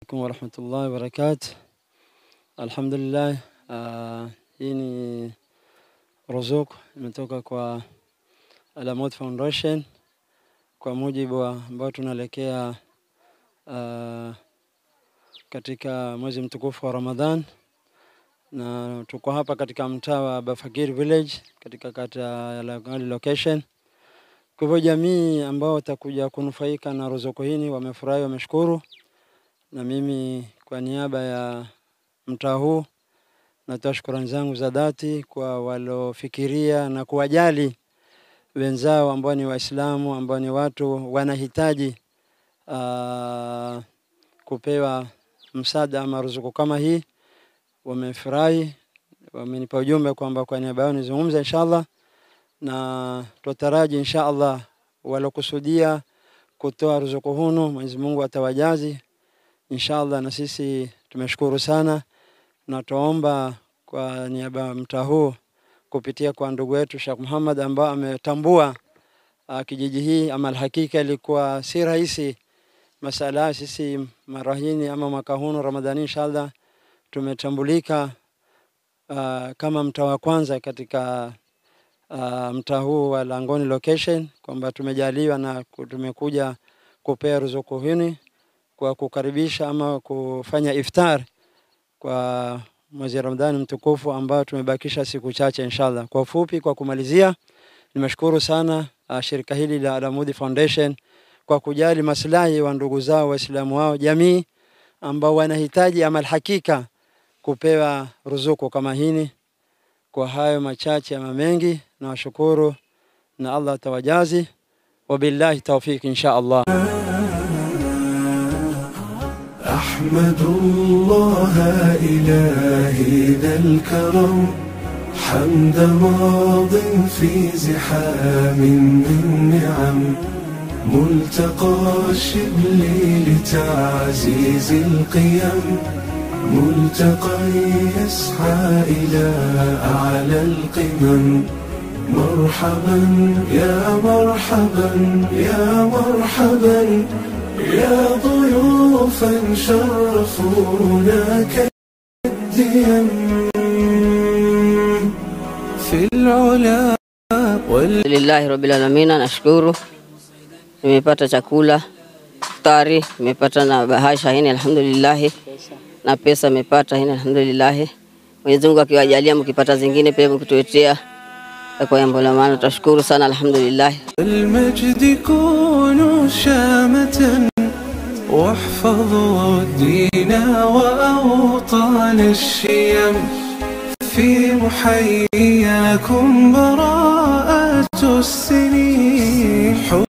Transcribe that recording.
alaikum warahmatullahi wabarakatuh. Alhamdulillah, uh, hii ni ruzuku imetoka kwa Alamut Foundation kwa mujibu wa ambao tunaelekea uh, katika mwezi mtukufu wa Ramadhan, na tuko hapa katika mtaa wa Bafakir Village katika kata ya Lagali location. Kwa hivyo jamii ambao watakuja kunufaika na ruzuku hii wamefurahi, wameshukuru, na mimi kwa niaba ya mtaa huu natoa shukrani zangu za dhati kwa walofikiria na kuwajali wenzao ambao ni Waislamu ambao ni watu wanahitaji uh, kupewa msaada ama ruzuku kama hii. Wamefurahi, wamenipa ujumbe kwamba kwa niaba yao nizungumze inshallah, na tutaraji inshallah walokusudia kutoa ruzuku hunu Mwenyezi Mungu atawajazi inshallah, na sisi tumeshukuru sana na tuomba kwa niaba ya mtaa huu kupitia kwa ndugu yetu Sheikh Muhammad ambao ametambua uh, kijiji hii ama alhakika ilikuwa si rahisi masala. Sisi mara hii ama mwaka huu Ramadhani inshallah tumetambulika uh, kama mtaa wa kwanza katika uh, mtaa huu wa Langoni location kwamba tumejaliwa na tumekuja kupea ruzuku hii kwa kukaribisha ama kufanya iftar kwa mwezi wa Ramadhani mtukufu ambao tumebakisha siku chache inshallah. Kwa ufupi, kwa kumalizia, nimeshukuru sana uh, shirika hili la Alamudi Foundation kwa kujali maslahi wa ndugu zao Waislamu wao jamii ambao wanahitaji ama hakika kupewa ruzuku kama hini. Kwa hayo machache ama mengi, nawashukuru na Allah atawajazi. Wabillahi tawfik insha Allah. أحمد الله إلهي ذا الكرم حمد ماض في زحام من نعم ملتقى الشبل لتعزيز القيم ملتقى يسعى إلى أعلى القمم مرحبا يا مرحبا يا مرحبا يا ضيوفا شرفونا كالديم في العلا وال Alhamdulillahi rabbil alamin, nashukuru nimepata chakula iftari, nimepata na bahasha hini alhamdulillahi, na pesa nimepata hini alhamdulillahi. Mwenyezi Mungu akiwajalia mkipata zingine pia mkituletea kwa jambo la maana, tutashukuru sana alhamdulillahi. المجد كونوا شامة واحفظوا الدين وأوطان الشيم في محياكم براء